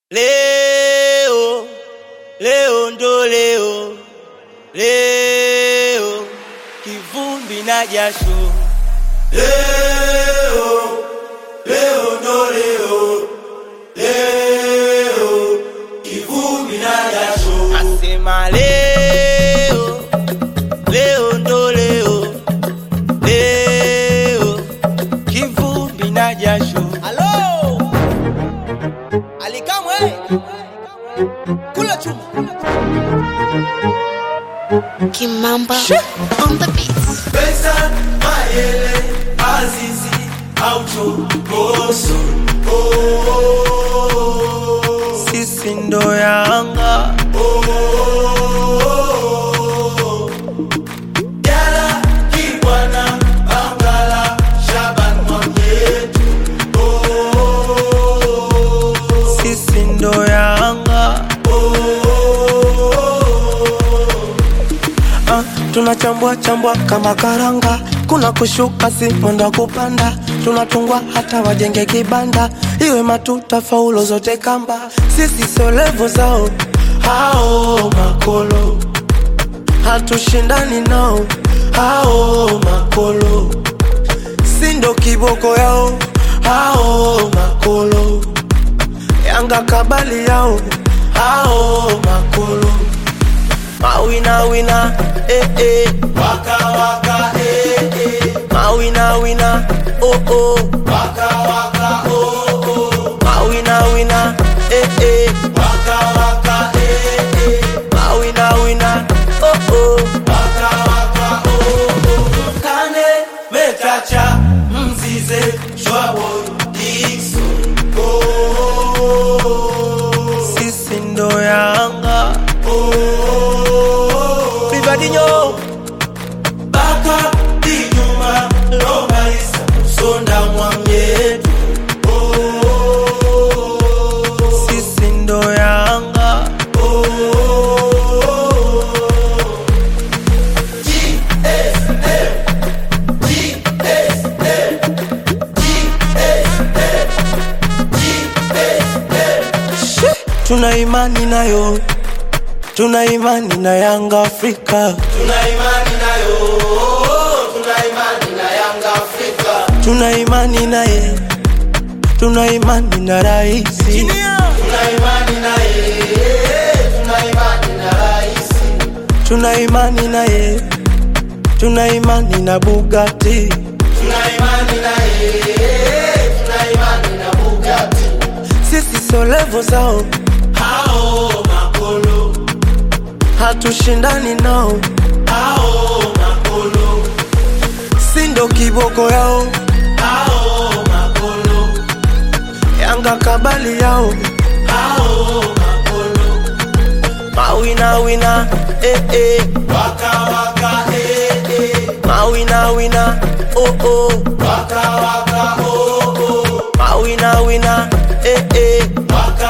Leo, leo ndo leo, leo kivumbi na jasho. Leo, leo ndo leo, leo kivumbi na jasho. Nasema leo, leo ndo leo, leo kivumbi na jasho. Halo! Alikamwe! Kula chuma. Kimamba on the beats. Pesa, Mayele, Azizi, Aucho, Boso. Oh, sisi ndo Yanga. Oh, Jala, Kibwana, Bangala, Shaban Mwamyetu. Oh, sisi ndo Yanga. Ah, tunachambua chambua kama karanga, kuna kushuka si mwendo wa kupanda, tunatungwa hata wajenge kibanda, iwe matuta faulo zote kamba, sisi sio levo zao hao makolo, hatushindani nao hao makolo, si ndo kiboko yao hao makolo, Yanga kabali yao hao makolo Mawina wina, eh eh. Waka waka eh eh. Mawina wina, oh oh. Waka waka oh oh. Mawina wina, eh eh. Waka waka eh eh. Mawina wina, oh oh. Waka waka oh oh. Kane Metacha Mzize Shwabo Dixon oh. Sisi ndo Yanga. oh. Rivadinho, Baka Dijuma Lomba Isa Sonda Mwamyetu oh. sisi ndo Yanga. Tuna imani nayo, tuna imani na Yanga Afrika, Tuna imani nayo, tuna imani na Yanga Afrika. tuna imani naye, tuna imani na raisi, Tuna imani naye, tuna imani na rais. tuna imani naye, tuna imani na Bugatti. Tuna imani naye, tuna imani na Bugatti. Sisi sio levo zao, Hao makolo, hatushindani nao, hao makolo, si ndo kiboko yao, hao makolo, Yanga kabali yao, hao makolo. mawina wina, eh eh. Waka waka eh eh, Mawina wina, oh oh. waka waka oh oh. Mawina wina, eh eh. Waka